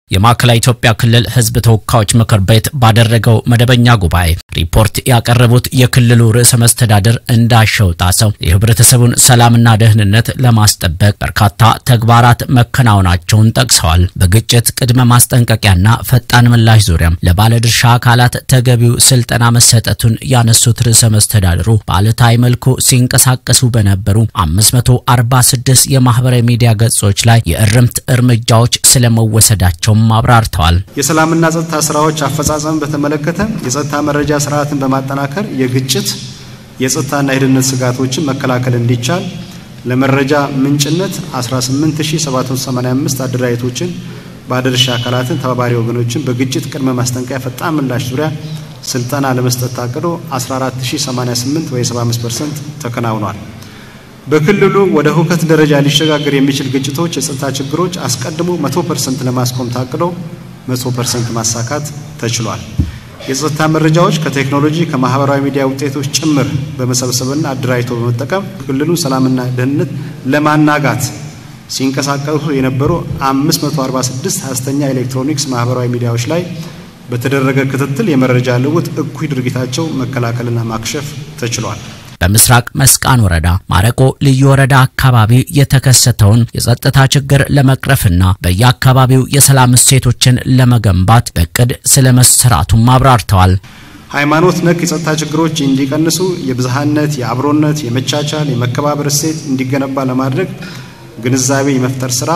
የማዕከላዊ ኢትዮጵያ ክልል ሕዝብ ተወካዮች ምክር ቤት ባደረገው መደበኛ ጉባኤ ሪፖርት ያቀረቡት የክልሉ ርዕሰ መስተዳድር እንዳሻው ጣሰው የህብረተሰቡን ሰላምና ደህንነት ለማስጠበቅ በርካታ ተግባራት መከናወናቸውን ጠቅሰዋል። በግጭት ቅድመ ማስጠንቀቂያና ፈጣን ምላሽ ዙሪያም ለባለድርሻ አካላት ተገቢው ስልጠና መሰጠቱን ያነሱት ርዕሰ መስተዳድሩ በአሉታዊ መልኩ ሲንቀሳቀሱ በነበሩ 546 የማህበራዊ ሚዲያ ገጾች ላይ የእርምት እርምጃዎች ስለመወሰዳቸው አብራርተዋል። የሰላምና ጸጥታ ስራዎች አፈጻጸም በተመለከተ የጸጥታ መረጃ ስርዓትን በማጠናከር የግጭት የጸጥታና የደህንነት ስጋቶችን መከላከል እንዲቻል ለመረጃ ምንጭነት 18785 አደራጀቶችን ባለድርሻ አካላትን ተባባሪ ወገኖችን በግጭት ቅድመ ማስጠንቀቂያ ፈጣን ምላሽ ዙሪያ ስልጠና ለመስጠት ታቅዶ 14088 ወይ 75% ተከናውኗል። በክልሉ ወደ ሁከት ደረጃ ሊሸጋገር የሚችል ግጭቶች፣ የጸጥታ ችግሮች አስቀድሞ 100% ለማስቆም ታቅዶ 100% ማሳካት ተችሏል። የጸጥታ መረጃዎች ከቴክኖሎጂ ከማህበራዊ ሚዲያ ውጤቶች ጭምር በመሰብሰብና አደራጅቶ በመጠቀም ክልሉን ሰላምና ደህንነት ለማናጋት ሲንቀሳቀሱ የነበሩ 546 ሐሰተኛ ኤሌክትሮኒክስ ማህበራዊ ሚዲያዎች ላይ በተደረገ ክትትል የመረጃ ልውውጥ እኩይ ድርጊታቸው መከላከልና ማክሸፍ ተችሏል። በምስራቅ መስቃን ወረዳ ማረቆ ልዩ ወረዳ አካባቢ የተከሰተውን የጸጥታ ችግር ለመቅረፍና በየአካባቢው የሰላም እሴቶችን ለመገንባት በእቅድ ስለመሰራቱም አብራርተዋል። ሃይማኖት ነክ የጸጥታ ችግሮች እንዲቀንሱ የብዝሃነት፣ የአብሮነት፣ የመቻቻል፣ የመከባበር እሴት እንዲገነባ ለማድረግ ግንዛቤ የመፍጠር ስራ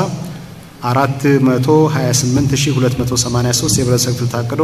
428283 የህብረተሰብ ክፍል ታቅዶ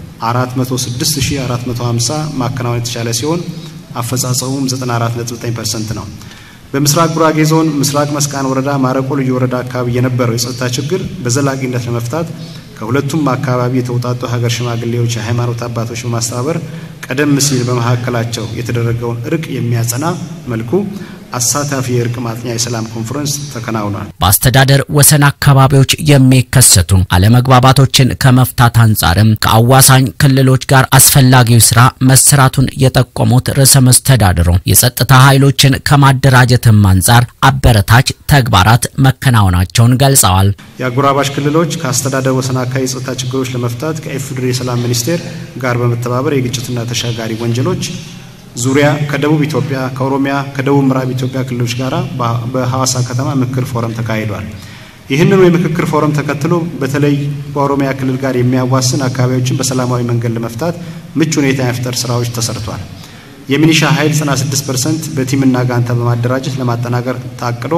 406450 ማከናወን የተቻለ ሲሆን አፈጻጸሙም 94.9% ነው። በምስራቅ ጉራጌ ዞን ምስራቅ መስቃን ወረዳ ማረቆ ልዩ ወረዳ አካባቢ የነበረው የጸጥታ ችግር በዘላቂነት ለመፍታት ከሁለቱም አካባቢ የተውጣጡ ሀገር ሽማግሌዎች፣ የሃይማኖት አባቶች በማስተባበር ቀደም ሲል በመካከላቸው የተደረገውን እርቅ የሚያጸና መልኩ አሳታፊ የእርቅ ማጥኛ የሰላም ኮንፈረንስ ተከናውኗል። በአስተዳደር ወሰን አካባቢዎች የሚከሰቱ አለመግባባቶችን ከመፍታት አንጻርም ከአዋሳኝ ክልሎች ጋር አስፈላጊው ስራ መሰራቱን የጠቆሙት ርዕሰ መስተዳድሩ የጸጥታ ኃይሎችን ከማደራጀትም አንጻር አበረታች ተግባራት መከናወናቸውን ገልጸዋል። የአጎራባሽ ክልሎች ከአስተዳደር ወሰን አካባቢ የጸጥታ ችግሮች ለመፍታት ከኢፌዴሪ የሰላም ሚኒስቴር ጋር በመተባበር የግጭትና ተሻጋሪ ወንጀሎች ዙሪያ ከደቡብ ኢትዮጵያ፣ ከኦሮሚያ፣ ከደቡብ ምዕራብ ኢትዮጵያ ክልሎች ጋር በሐዋሳ ከተማ ምክክር ፎረም ተካሂዷል። ይህንኑ የምክክር ፎረም ተከትሎ በተለይ በኦሮሚያ ክልል ጋር የሚያዋስን አካባቢዎችን በሰላማዊ መንገድ ለመፍታት ምቹ ሁኔታ የመፍጠር ስራዎች ተሰርቷል። የሚኒሻ ኃይል 96% በቲምና ጋንታ በማደራጀት ለማጠናቀር ታቅዶ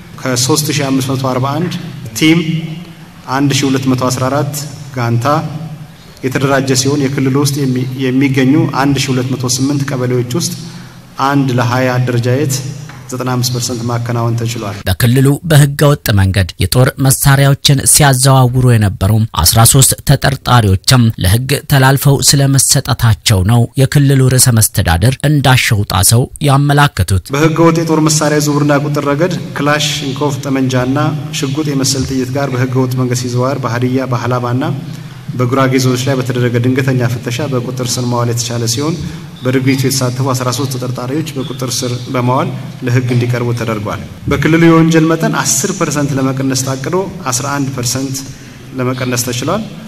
ከ3541 ቲም 1214 ጋንታ የተደራጀ ሲሆን የክልሉ ውስጥ የሚገኙ 1208 ቀበሌዎች ውስጥ አንድ ለ20 አደረጃጀት 95% ማከናወን ተችሏል። በክልሉ በህገ ወጥ መንገድ የጦር መሳሪያዎችን ሲያዘዋውሩ የነበሩ 13 ተጠርጣሪዎችም ለህግ ተላልፈው ስለመሰጠታቸው ነው የክልሉ ርዕሰ መስተዳድር እንዳሻው ጣሰው ያመላከቱት። በህገ ወጥ የጦር መሳሪያ ዝውውርና ቁጥር ረገድ ክላሽ እንኮፍ ጠመንጃና ሽጉጥ የመሰል ጥይት ጋር በህገ ወጥ መንገድ ሲዘዋወር በሀዲያ በሀላባና በጉራጌ ዞኖች ላይ በተደረገ ድንገተኛ ፍተሻ በቁጥር ስር መዋል የተቻለ ሲሆን በድርጊቱ የተሳተፉ 13 ተጠርጣሪዎች በቁጥር ስር በመዋል ለህግ እንዲቀርቡ ተደርጓል። በክልሉ የወንጀል መጠን 10 ፐርሰንት ለመቀነስ ታቅዶ 11 ፐርሰንት ለመቀነስ ተችሏል።